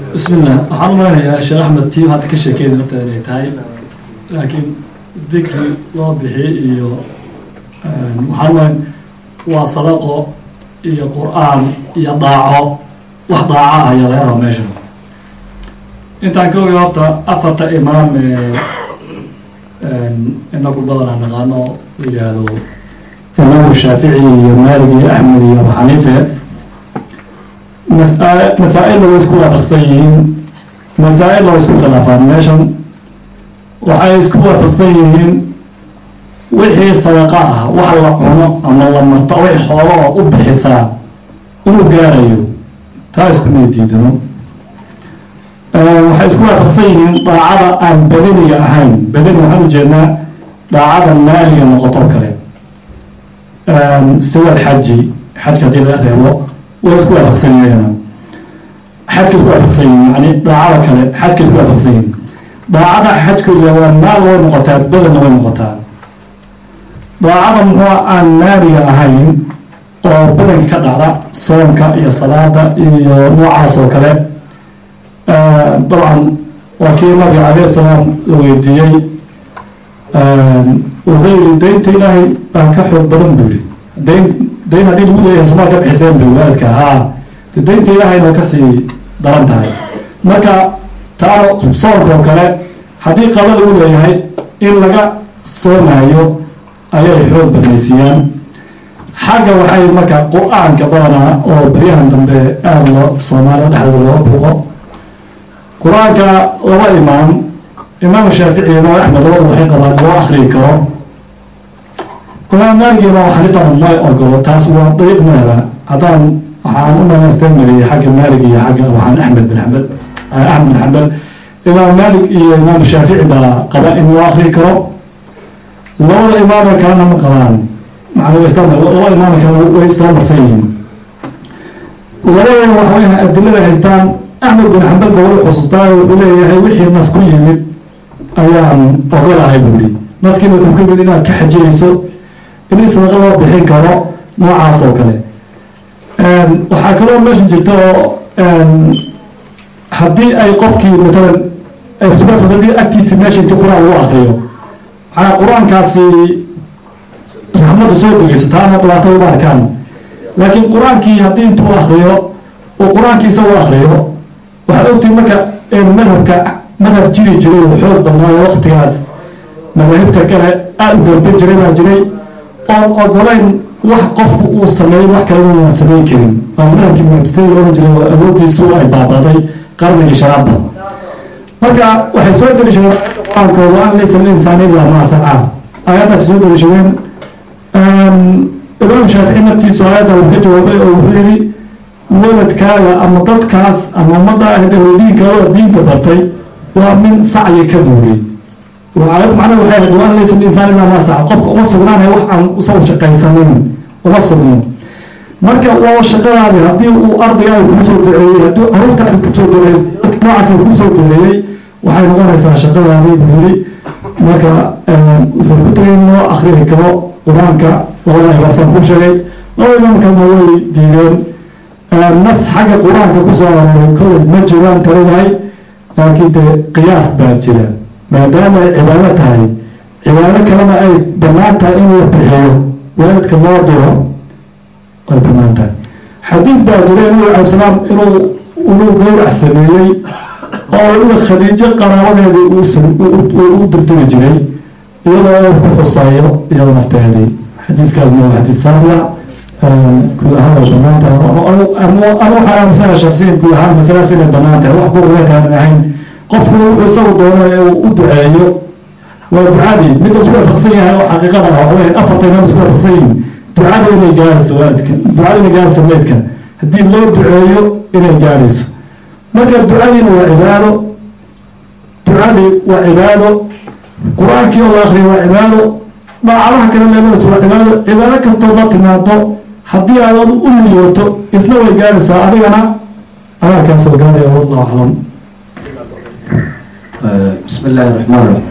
bismillah waxaan u maleynayaa sheekh axmed tii hadda ka sheekeynay nafteeda inay tahay laakiin dikri loo bixi iyo waxaan umaleyn waa sadaqo iyo qur-aan iyo daaco wax daaco ah ayaa laga raba meesha intaan ka oga horta afarta imaam ee inagu badanaa naqaano la yidhaahdo imaamu shaafici iyo maalik iyo axmed iyo abu xaniife masa- masaa-ilna way isku waafaqsan yihiin masaa-ilna way isku khilaafaan meeshan waxay isku waafaqsan yihiin wixii sadaqa ah wax la cuno ama la marto wix xoolo oo u bixisaa inuu gaarayo taa iskuma diidano waxay isku waafaqsan yihiin daacada aan badaniga ahayn badani waxaan ujeednaa daacada maaliga noqoto kale siwa alxaji xajka haddii laga reebo way isku waafaqsan yihiin xajka isku waafaqsan yihiin yani daacada kale xajka isku waafaqsan yihiin daacada xajka waa maal way noqotaa badanna way noqotaa daacada muxuu aan maaliga ahayn oo badanka ka dhacda soonka iyo salaada iyo noocaas oo kale dabcan waa kii nabiga calayh salaam la weydiiyey wuxuu yihi daynta ilaahay baa ka xoog badan buu yihi dayn dayn haddii lagu leeyahay somaa ka bixiseen bu waalidka haa de daynta ilaahayna kasii daran tahay marka taano soonka oo kale haddii qaba lagu leeyahay in laga soomayo ayay xoog badnaysiiyaan xagga waxay marka qur-aanka badanaa oo beryahan dambe aada loo soomaalida dhexdooda looga buuqo qur-aanka laba imaam imaam shaafici iyo imaam axmed labadu waxay qabaan loo akriyi karo imaam maalik iyo imaam xanifana may ogolo taas waa dariiq madhaba haddaan waxaan u dhamaysteen mariyey xagga maalik iyo xagga waxaan axmed bin xambal axmed bin xambal imaam maalik iyo imaam shaafici baa qaba in loo akriyi karo labada imaamo kalena ma qabaan macnaa isla laba imaamo kale way isla marsan yihiin labadana waxa weya adilada haystaan axmed bin xambal ba wuxuu xusuustaa wuxuu leeyahay wixii nas ku yimid ayaan ogolahay buuri naskiina wuxuu ka yimid inaad ka xajiyeyso in sadaqa loo bixin karo noocaas oo kale waxaa kaloo meesha jirta oo haddii ay qofkii maalan hadii agtiisi meesha intii qur-aan lagu akriyo maxaa qur-aankaasi raxmadda soo degeyso taana dhibaato uma arkaan laakiin qur-aankii haddii intuu akriyo oo qur-aankii isagu akriyo waxaad ogtay marka madhabka madhab jiri jiray oo xoog badnaayo waktigaas madaahibta kale aada u garban jiray baa jiray oon ogolayn wax qofku uu sameeyo wax kale una samayn karin waa madhabkii muctasiladii loohan jiray oo awoodiisu ay baabaday qarnigii shanaadda marka waxay soo deliishadeen qur-aanka wa-an laysa linsaan ilaa maa sacaa aayaddaas soo deliishadeen imaam shaafici naftiisu aayadda uu ka jawaabay oo wuxuu yihi waladkaaga ama dadkaas ama ummadda ahdahu diinkaaga diinta bartay waa min sacyi ka buugay aayad macnaha waxay ahayd wa-an laysa linsaan ilaa maa saca qofka uma sugnaanay wax aan usaw shaqaysanin uma sugno marka waa shaqadaadi haddii uu ardaygaada kuusoo duceeyey haddii carruurtaada kusoo duceeyey noocaas uu kusoo duceeyey waxay noqonaysaa shaqadaadii buu yiri marka wuxuu ku tegay in loo akriyi karo qur-aanka labada imaamsan ku sheegay laba imaamkana way diideen nas xagga qur-aanka kusoo arooray kolley ma jiraan talidahay laakiin dee qiyaas baa jira maadaama ay cibaado tahay cibaado kalena ay bannaan tahay in la bixiyo waalidka loo diro ay bannaan tahay xadiis baa jira nabi alay salaam inuu inuu gowrac sameeyey oo waliba khadiijo qaraabadeedii u dirtiri jiray iyadoo ku xusayo iyada nafteedii xadiiskaasna waa xadiis saabia guud ahaan way banaan tahay anu waxaa aamusana shaksiyan guud ahaan masaladaas inay banaan tahay wax buuqdeekaan ahayn qofku wuxuu isagu doono ee uu u duceeyo waa ducadii mid isku waafaqsan yahay oo xaqiiqada ah waxa weya afarta imaam isku waafaqsan yihin ducada inay gaarayso waalidka ducada inay gaarayso meydka haddii loo duceeyo inay gaarayso marka ducadiina waa cibaado ducadii waa cibaado qur-aankii oo la akriyo waa cibaado daacadaha kale leedadas waa cibaado cibaado kastoo la timaado haddii aad adu u niyooto isna way gaaraysaa adigana adaa kaa soo gaaraya wallahu aclam بسم الله الرحمن الرحيم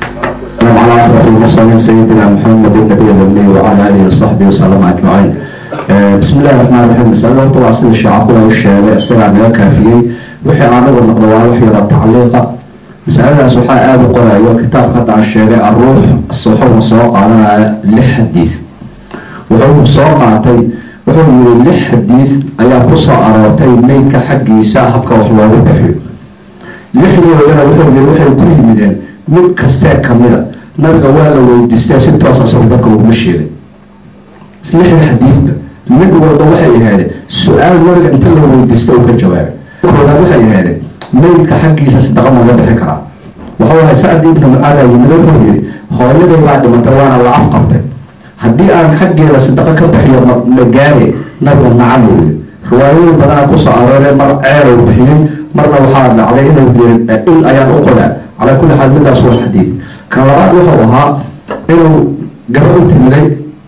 السلام على أشرف المرسلين سيدنا محمد النبي الأمي وعلى آله وصحبه وسلم أجمعين bismi illahi raxmaan raxiim masalada horta waa sida shaacabku u sheegay isagaa naga kaafiyey wixii aanagu noqdo waa wax yaro tacliiqa masaladaas waxaa aada u qorayo kitaabka hadda aan sheegay aruux wuxuuna soo qaadanaya lix xadiid wuxuu soo qaatay wuxuu yiri lix xadiid ayaa ku soo aroortay meydka xaggiisa habka wax loogu bixiyo lixdoodana wuxuu yiri waxay ku yimideen mid kastee kamida nabiga waa la weydiistay si toos asagu dadka uguma sheegay lixda xadiidba mid walba waxay ahaadeen su-aal nabiga inta la weydiista uu ka jawaabay koodaad waxay ahaadeen meydka xaggiisa sadaqa maga bixi karaa waxau ahay sacdi ibni mucaada yimid wuxuu yidhi hooyaday baa dhimatay waana la afqabtay haddii aan xaggeeda sadaqa ka bixiyo magaare nabiga nacam uu yidhi riwaayooyin badanaa kusoo arooree mar ceerow bixiyey marna waxaa dhacday inuu yiri il ayaan u qodaa calaa kulli xaal midaas waa xadiid kan labaad wuxuu ahaa inuu gabadh u timiday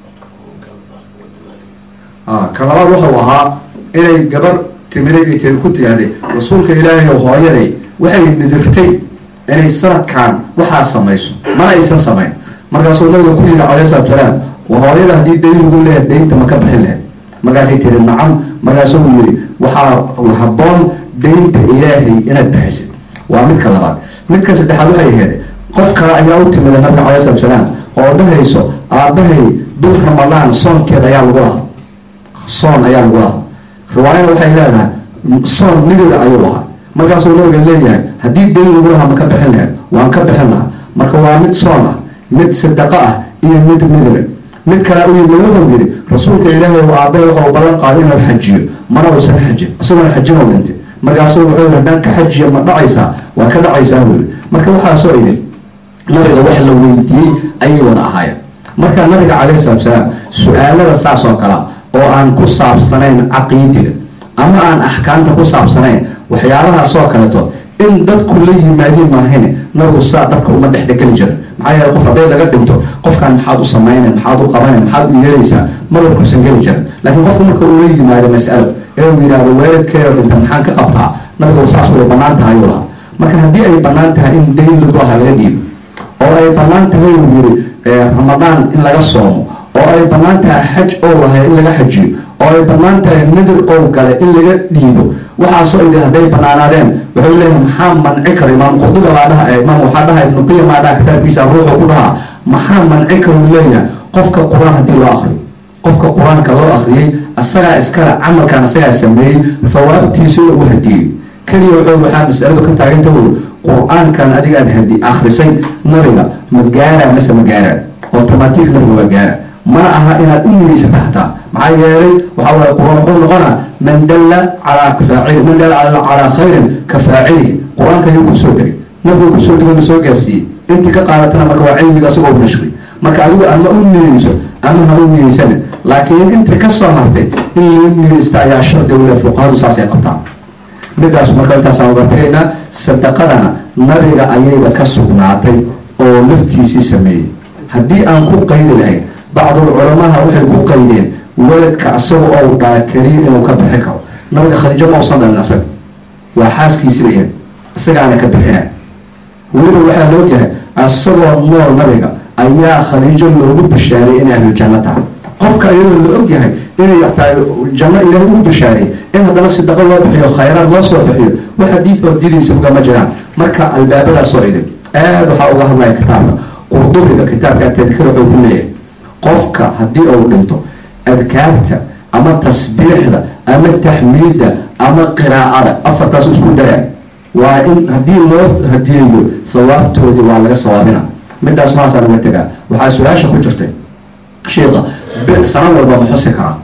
kan labaad wuxuu ahaa inay gabar timiday ay tiri ku tiraahday rasuulka ilaahay oo hooyaday waxay nidirtay inay sanadkan waxaa samayso mana aysan samayn markaasuu nabiga ku yidhi calayhi salatu salaam hooyada haddii dayn lagu leeyahay daynta ma ka bixin lahayd markaasay tiri nacam markaasuu yidhi waxaa haboon daynta ilaahay inaad bixisid waa midka labaad midka saddexaad waxay ahayd qof kale ayaa u timida nabiga calayhi salatu salaam oo dhahayso aabbahay bil ramadaan soonkeed ayaa lagu lahaa soon ayaa lagu lahaa riwaayana waxay leedahay soon midooda ayuu ahaa markaasuu nabiga leeyahay haddii dayn lagu lahaa ma ka bixin lahayd waan ka bixin lahaa marka waa mid soon ah mid sadaqo ah iyo mid midle mid kale u yimid wuxuu yidhi rasuulka ilaahay uu aabbahay waxau ballan qaaday inuu xajiyo mana uusan xajin isagoona xajin oo dhintay markaasuu wuxuu yidhi haddaan ka xajiya ma dhacaysaa waa ka dhacaysaa buu yidhi marka waxaasoo idin nabiga wax la weydiiyey ayay wada ahaayeen marka nabiga calayhi salatu salaam su-aalada saas oo kala oo aan ku saabsanayn caqiidiga ama aan axkaamta ku saabsanayn waxyaabahaasoo kaleeto in dadku la yimaadiin maahine nabigu saa dadka uma dhexdhegeli jira maxaa yeele qof hadday laga dhinto qofkan maxaad u samayna maxaad u qabana maxaad u yeelaysaa maba kursan geli jira laakiin qofku marka uu la yimaado mas'alo ee uu yidhaahdo waalidkeeda dhinta maxaan ka qabtaa nabiga saas way bannaan tahay uu lahaa marka haddii ay bannaan tahay in dayn lagu aha laga dhiibo oo ay bannaan tahay uu yiri ramadaan in laga soomo oo ay bannaan tahay xaj oo lahay in laga xajiyo oo ay bannaan tahay nadir oo gale in laga dhiibo waxaasoo idin hadday bannaanaadeen wuxuu leeyahay maxaa manci kara imaam qurduba baa dhaha imaam waxaa dhaha ibnu qiyam baa dhaha kitaabkiisa ruuxu ku dhahaa maxaa manci kara uu leeyahay qofka qur-aan haddii loo akriyo qofka qur-aanka loo akhriyey asagaa iskale camalkan asagaa sameeyey thawaabtiisa u hadiyey keliya wuxuu waxaa masaladu ka taaganta wuri qur-aankan adiga aad hadi akhrisay nabiga ma gaaraa mase ma gaaraa automatic nabiga waa gaara mana aha inaad u nigeysata xataa maxaa yeelay waxaa waye qur-aan wuxuu noqonaa man dalla calaa faacili man dalla calaa khayrin ka faacilihi qur-aanka ayuu kusoo degay nabiga kusoo degay la soo gaarsiiyey intii ka qaadatana marka waa cilmiga asagoo nashri marka adigu ama u niyeyso ama ha u niyeysana laakiin inta ka soo hartay in la niyeysta ayaa shardi wile fuqahadu saasay qabtaan midaas marka intaasaan uga tagaynaa sadaqadana nabiga ayayba ka sugnaatay oo laftiisii sameeyey haddii aan ku qaydi lahayn bacdul culamaha waxay ku qaydeen weladka asaga oo dhala keliya inuu ka bixi karo nabiga khadiijo ma usan dhalin asaga waa xaaskiisiba yahay isagaana ka bixina weliba waxaa la ogyahay asagoo nool nabiga ayaa khadiijo loogu bishaaray inay ahlu janno tahay qofka iyadoo la ogyahay inay tahay janno ilaahay ugu bishaaray in haddana sidaqo loo bixiyo khayraad loo soo bixiyo wax xadiid oo diidaysa ugama jiraan marka albaabadaasoo idin aad waxaa uga hadlaya kitaabka qurdubiga kitaabka tadkira wuxuu ku leeyahay qofka haddii uu dhinto adkaarta ama tasbiixda ama taxmiidda ama qiraa'ada afartaas isku daya waa in haddii loo hadiyeeyo thawaabtoodii waa laga sawaabina midaas maasaa laga tegaa waxaa su-aasha ku jirtay sheika sana walba ma xusi karaa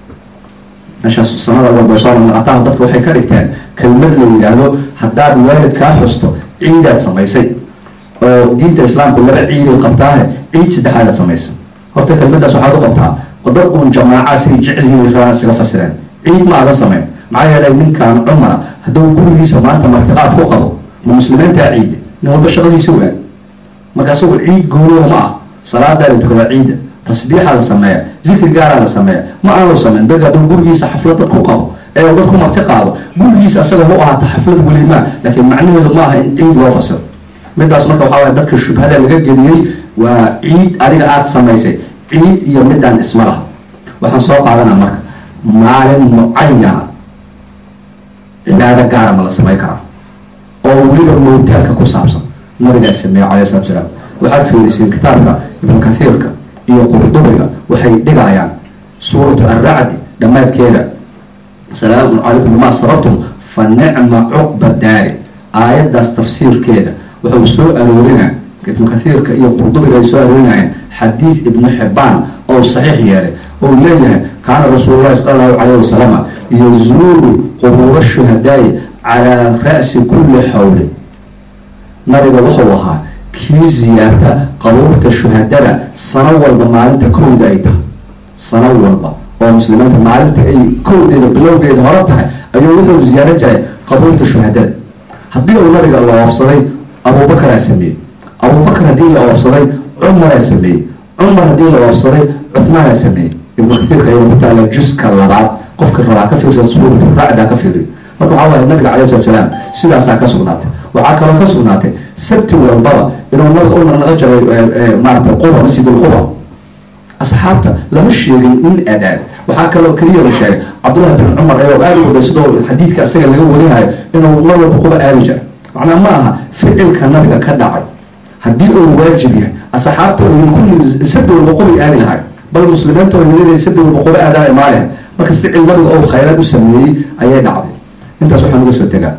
meeshaas sanada walba soo naqataan dadka waxay ka dhigteen kelmad la yidhaahdo haddaad waalidkaa xusto ciidaad samaysay oo diinta islaamku laba ciiday qabtaahe ciid saddexaadaad samaysay horta kelmadaas waxaad u qabtaa dad uun jamaaca say jecelyihiin rabaan isaga fasireen ciid ma aga sameyn maxaa yeelay ninkan cumara hadduu gurigiisa maanta martiqaad ku qabo ma muslimiintaa ciida nin walba shaqadiisa waag marka isagu ciid gooniyo ma ah salaadaa la tukadaa ciida tasbiixaa la sameeya dikri gaaraa la sameeya ma aanu sameyn beg hadduu gurigiisa xaflad dad ku qabo ee dad ku marti qaado gurigiisa asaga hu ahaata xaflad welimaa laakiin macnaheedu ma aha in ciid loo fasiro midaas marka waxaa waye dadka shubhada laga geliyey waa ciid adiga aada samaysay ciid iyo midaan isma laha waxaan soo qaadanaa marka maalin mucayana cibaado gaara ma la samayn karaa oo weliba mowtaadka ku saabsan nabigaa sameeye calay salatu salaam waxaad fiiriseen kitaabka ibnu kathiirka iyo qurdubiga waxay dhigayaan suuratu arracdi dhammaadkeeda salaamun calaykum bimaa sabartum fa nicma cuqba daari aayaddaas tafsiirkeeda wuxuu soo aroorinaa ibnu kathiirka iyo qurdubiga ay soo aroorinayeen xadiid ibnu xibaan oo saxiix yeelay oo leeyahay kaana rasuululahi sala allahu calayh wasalama yazuuru qubuura shuhadaa'i calaa ra'si kulli xawlin nabiga wuxuu ahaa kii ziyaarta qabuurta shuhadada sano walba maalinta kowda ay tahay sano walba oo muslimiinta maalinta ay kowdeeda bilowgeeda hore tahay ayuu wuxuu ziyaaro jiray qabuurta shuhadada haddii uu nabiga la oofsaday abuubakaraa sameeyey abuubakar haddii la oofsaday cumaraa sameeyey cumar haddii la oofsaday cuhmaanaa sameeyey ibnu kathiirka ayuu ku taala juska labaad qofka rabaa ka fiirsan suuratu racdaa ka fiiriyo marka waxaa waaya nabiga calay salatu salaam sidaasaa ka sugnaatay waxaa kaloo ka sugnaatay sabti walbaba inuu nabiga u naqnaqo jiray maarata quba masjidul quba asxaabta lama sheegin in adaad waxaa kaloo keliya la sheegay cabdullahi bin cumar ayoo aada u waday sidoo xadiidka isaga laga warinayo inuu mar walba quba aadi jiray macnaa ma aha ficilka nabiga ka dhacay haddii uu waajib yahay asxaabta kulli sabti walba qubay aadi lahay bal muslimiinta oo yimid sabti walba quba aadaan imaalaha marka ficil nabiga oo khayraad u sameeyey ayay dhacday intaas waxaan uga soo tegaa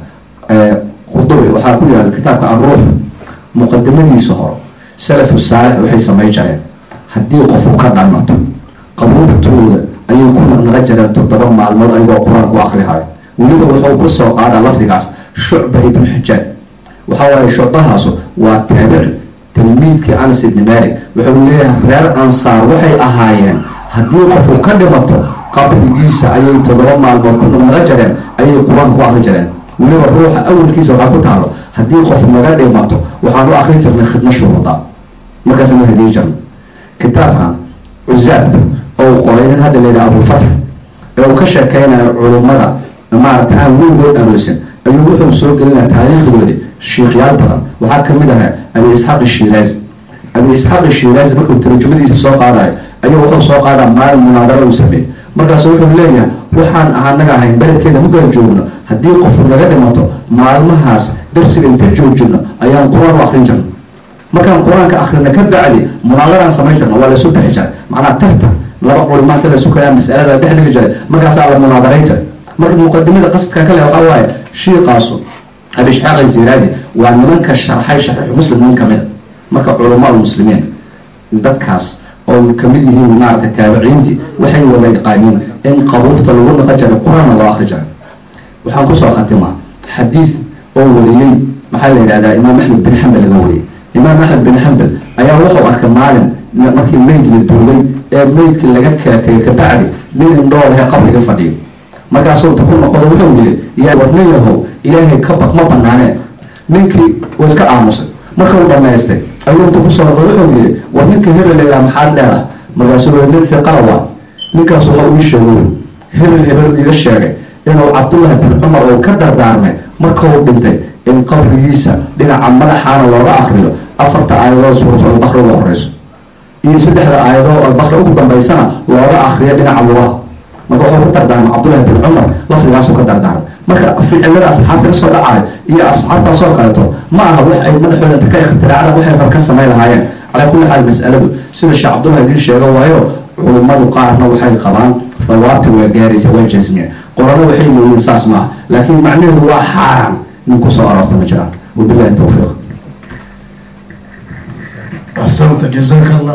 qurdubi waxaa ku yaala kitaabka arruux muqadimadiisa hore salafu saalix waxay samay jireen haddii qofu ka dhamato qabuurtooda ayay ku naqnaqa jireen toddoba maalmood ayagoo qur-aan ku akrihayo weliba wuxuu ku soo qaadaa lafdigaas shucba ibnu xijaaj waxaa waaye shucbahaasu waa taabici tilmiidkii anas ibni maalik wuxuu leeyahay reer ansaar waxay ahaayeen haddii qofu ka dhimato qabrigiisa ayay toddoba maalmood ku naqnaqa jireen ayay qur-aanka ku akri jireen weliba ruuxa awalkiisa waxaa ku taalo haddii qof naga dhimato waxaan u akrin jirnay khidmo shuruuda markaasna hadiyi jirno kitaabkan cuzaabta oo qoray nin hadda layidhaha abulfatx ee uu ka sheekeynayo culummada maarata aan weligood aroosin ayuu wuxuu soo gelinaya taariikhdoodi shiikhyaal badan waxaa kamid ahaa abi isxaaq ishiraazi abi isxaaq ishiraazi markuu tarjumadiisa soo qaadayo ayuu wuxuu soo qaadaa maalin munaadaro uu sameeyey markaasu wuxuu leeyahay waxaan anaga ahayn beledkeeda mugaan joogno haddii qofu naga dhimato maalmahaas darsiga inta joojino ayaan qur-aan u akrin jirna markaan qur-aanka akrina ka bacdi munaadaraan samayn jirna waa laysu bixi jiray macnaa tartan laba culimaanta laysu kalaa masalada dhex dhigi jiray markaasaa la munaadarayn jiray marka muqadimada qasadka kale waxaa waaye shiiqaasu abi isxaaq aziraazi waa nimanka sharxay shaxiixu muslim nin kamida marka culamaa muslimiin dadkaas oo kamid yihiin maarata taabiciintii waxay wada yaqaaniin in qabuurta lagu naqan jiray qur-aanna loo akri jiray waxaan kusoo khatimaa xadiid oo wariyey maxaa la yidhahdaa imaam axmed bin xambal laga wariyey imaam axmed bin xambal ayaa wuxuu arkay maalin markii meyd la duulay ee meydkii laga kala tegay kabacdi nin indhoolahe qabriga fadhiyo markaasuu ta ku noqdo wuxuu yidhi yaa warnin yahow ilaahay ka baq ma banaaneen ninkii waa iska aamusay marka uu dhamaystay ayuu inta kusoo noqday wuxuu yidhi war ninka hebel leedaha maxaad leedahay markaasuu nin hiqalawa ninkaas waxa uu sheegay hebel hebel iga sheegay inuu cabdullahi bin cumar uu ka dardaarmay marka uu dhintay in qabrigiisa dhinaca madaxaana looga akriyo afarta aayadood suuratu albakri uga horeyso iyo saddexda aayadoo albakri ugu dambeysana looga akriyo dhinaca lugaha marka wuxuu ka dardaarmay cabdullahi bin cumar lafdigaasuu ka dardaarmay marka ficilada asxaabta kasoo dhacayo iyo asxaabtaasoo kaleeto ma aha wax ay madaxooda inta ka ikhtiraacdaan waxay rab ka samayn lahaayeen calaa kulli xaal mas'aladu sida sheekh cabdullahi idiin sheega waayo culummadu qaarna waxay qabaan thawaabta waa gaaraysa waa jasmiya qorano waxay leeyihiin saas maaha laakiin macnaheedu waa xaaraan nin kusoo aroorta ma jiraan wabillahi towfiiq أحسنت جزاك الله